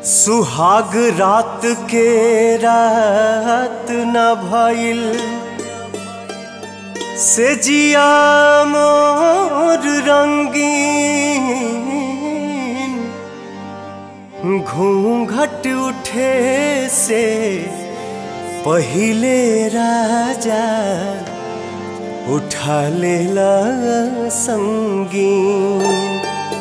सुहाग रात के रात न भइल से जिया मोर रंगीन घूंघट उठे से पहिले राजा उठा लेला संगीन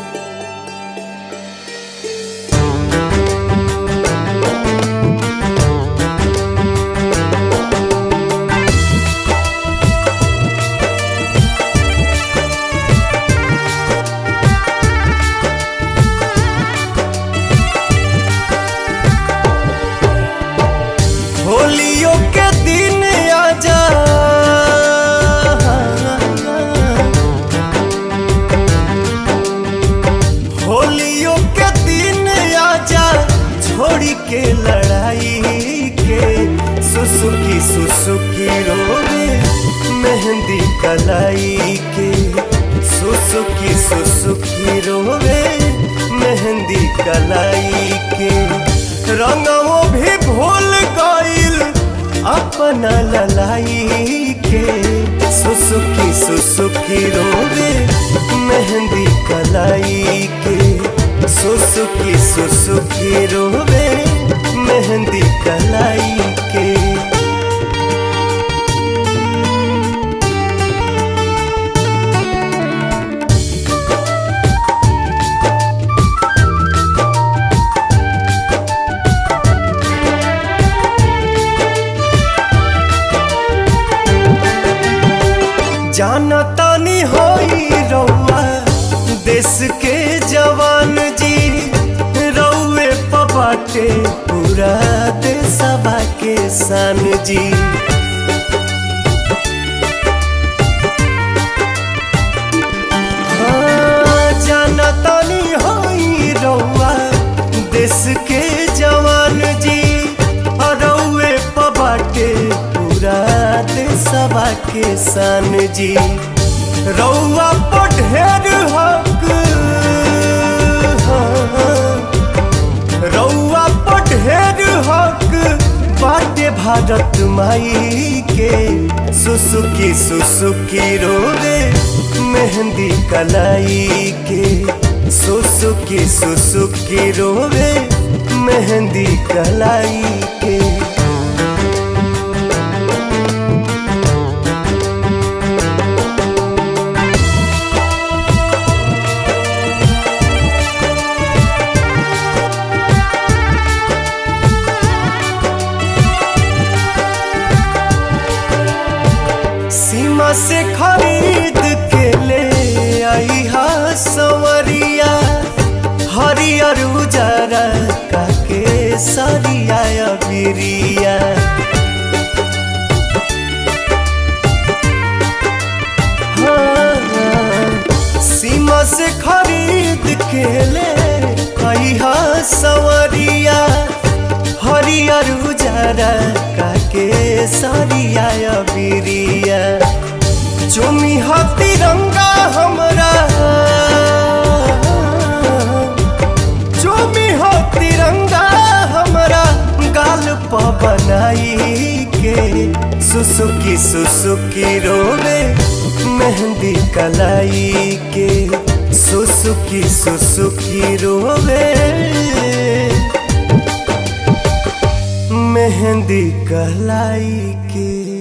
होलियों के दिन आजा होलियों के दिन आजा छोड़ी के लड़ाई के सुसुकी सुसुकी रोवे मेहंदी कलाई के सुसुकी सुसुकी रोवे मेहंदी कलाई के रंगों भी भूल गईल अपना ललाई के सुसुकी सुसुकी रोवे मेहंदी कलाई के सुसुकी सुसुकी रोवे मेहंदी कलाई के जाना तानी होई रउआ देश के जवान जी रउए पबाटे पूरा देशवा के सान जी हाँ, जाना तानी होई रउआ देश के जवान जी रउए पबाटे पूरा देशवा के सान जी रउआ पर ढेर हक रउआ पर ढेर हक बाटे भारत माई के सुसुकी सुसुकी रोवे मेहंदी कलाई के सुसुकी सुसुकी रोवे मेहंदी कलाई के सीमा से खरीद के ले आई हा सवरिया हरियर उजरा काके सरिया बिरिया हाँ, सीमा से खरीद के ले आई हा सवरिया हरियर उजरा काके सरिया बिरिया चुमी हा तिरंगा हमरा चुमी हा तिरंगा हमरा गाल प बनाई के सुसुकी सुसुकी रोवे मेहंदी कलाई के सुसुकी सुसुकी रोवे मेहंदी कलाई के